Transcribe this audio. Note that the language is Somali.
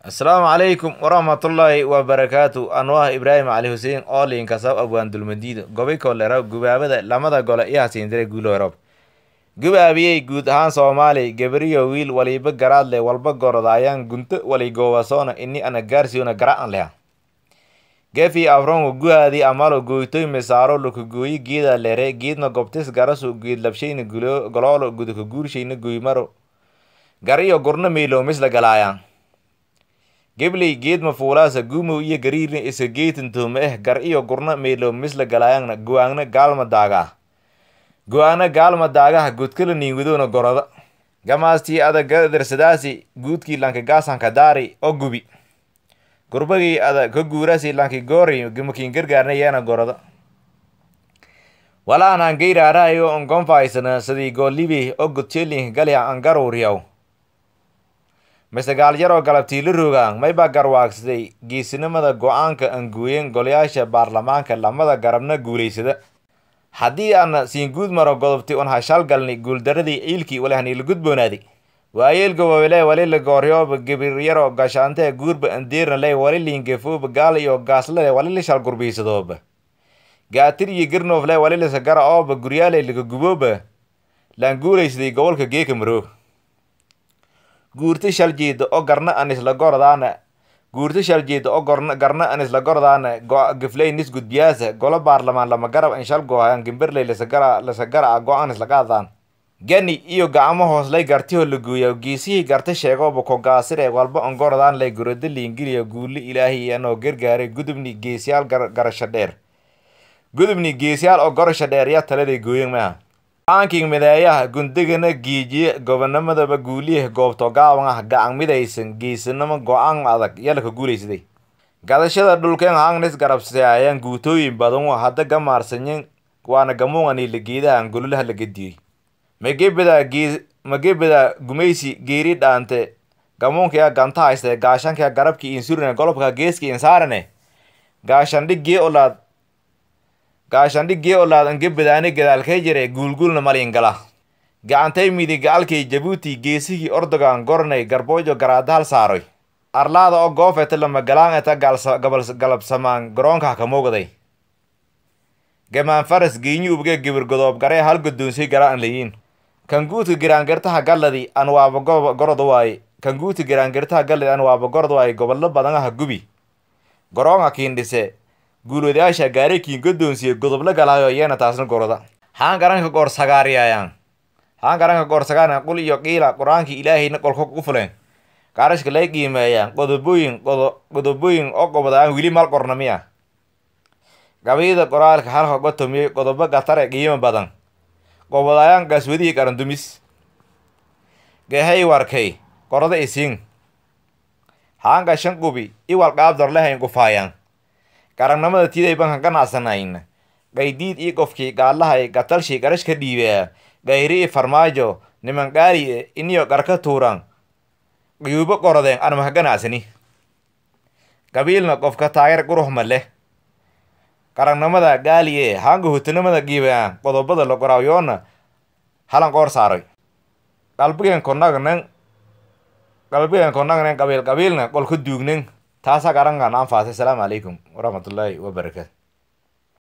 asalaamu calaykum waraxmatullaahi wabarakaatu anwah ibraahim cali xuseen oolin kasab abwaan dulmadiida gobay kolera gubaabada lamada gole iyo hasiindire guuloroob gubaabiyey guud ahaan soomaali gabriyo wiil waliba garaadle walba gorodaayaan gunto waligoowasoona ini ana gaarsiona gara'an leha gefi afrongo guhaadi amalo goytoy misaaro lokagooyi geeda lere geedna gobtis garasu geed labshayna goloolo gudaka guurshayna goymaro gar iyo gurna meyloomisla galaayaan gebley geedma fuulaasa gumow iyo gariirna isa geetintooma eh gar iyo gurna meelo misla galaayangna go-aangna gaalma daagaa go-aangna gaalma daagaha godkala niinwadoona goroda gamaastii ada gadarsadaasi guudkii lanki gaasanka daari oo gubi gurbagii ada ka guurasi lanki goori gamakiin gargaarna yeena goroda walaanaan geyraarahayo on gonfaysana sidii goolibey oo godjeelinka galya an garuuriyaw mise gaalyaroo galabtiila roogaan maybaa garwaagsaday geesinimada go-aanka aan gooyen golayaasha baarlamaanka lamada garabna guulaysada haddii aana siin guud maro godobti un hashalgalni guuldaradii ciilkii walahniila gudboonaaday waayeel gobobele walila gooryoba gebiryaro gashaantee guurba andeerna ley waliliingefooba gaal iyo gaaslale walili shal gurbiisadooba gaatir iyo girnoofle walilisa gara ooba guryaale laga gubooba laan guulaysaday gobolka geeka maroog guurti shal jeeda oo garna an isla gordaana guurti shal jeeda oo gorna garna an isla gordaana gifley nis gudbiyaasa golo baarlamaan lama garab an shal goohayaan gimberley lasagara lasagara go-aan isla qaadaan gani iyo gacmo hooslay gartiho la gooya geesihii garta sheegooba kogaasire walba on gordaan lay gurada liingiliya guuli ilaahay anoo gargaaray gudubni geesiyaal garasho dheer gudubni geesiyaal oo gorasho dheer yaa taladay gooyen maaha aanking mideeyaha gundigana giijiye gobonimadaba guuliyaha goobto gaaban ah gacan midaysan geesinimo go-aan adag yalaka guulaysaday gadashada dhulkeen hangnis garabsaayaan guutooyin badan hadda gamaarsanyen waana gamuungani la geedahan gololaha la gediyey magebeda gee magebeda gumaysi geeri dhaante gamuunkia ganta hayste gaashanka garabki insurine golobka geeski insaarane gaashandhig gee olaad gaashandhig gee olaad angebedaani gadaalkay jire guulguulna malingala gacantay midi gacalkay jabuuti geesigii ordogan gornay garboojo garaadahal saaroy arlaada oo goofeta lama galaan eta galabsamaan garoonka kamuugday gamaan faras geenyi ubge gibir godoob garee hal guddoonsay garaan layiin kanguutka giraangirtaha galladi an waaba gorod waaye kanguutka giraangirtaha galladi an waaba gorod waaye gobollo badanaha gubi garoonka kiindhise guulwadayaasha gaari kiin godoonsiye godobla galaayo iyana taasna goroda haan garanka goor sagaariyayaan haan garanka goor sagaariyan qul iyo qiila qur-aankii ilaahayna qolka u fuleen gaarashka lay qiimeeyaan qodobooyin qodo qodobooyin oo qobodaan wili mal qornamiya gabayada qoraalka halka gotomiyey qodobo gatare qiimo badan qobodayaan gaaswadihii qarandumis gehay warkay qorada isiin haan gashan qubi iwal qaabdorlehayn gufaayaan garanimada tiday bankan ganacsanayn qaydiid ii qofkii gaalahay gatalshii garash ka dhiibea gayri i farmaajo niman qaali iniyo garka tuuran quyuubo qorodeen an maka ganacsani qabiilna qofka taageer quruxma leh qarannimada gaaliye haanga hutanimada giibaa qodobada la qoraayoona halan qoor saaray qalbigeen konagnen qalbigeen konagnen qabiil qabiilna qolka duugnen taasa garangan anfaasay asalaamu calaykum waraxmatullaahi wabarakaatu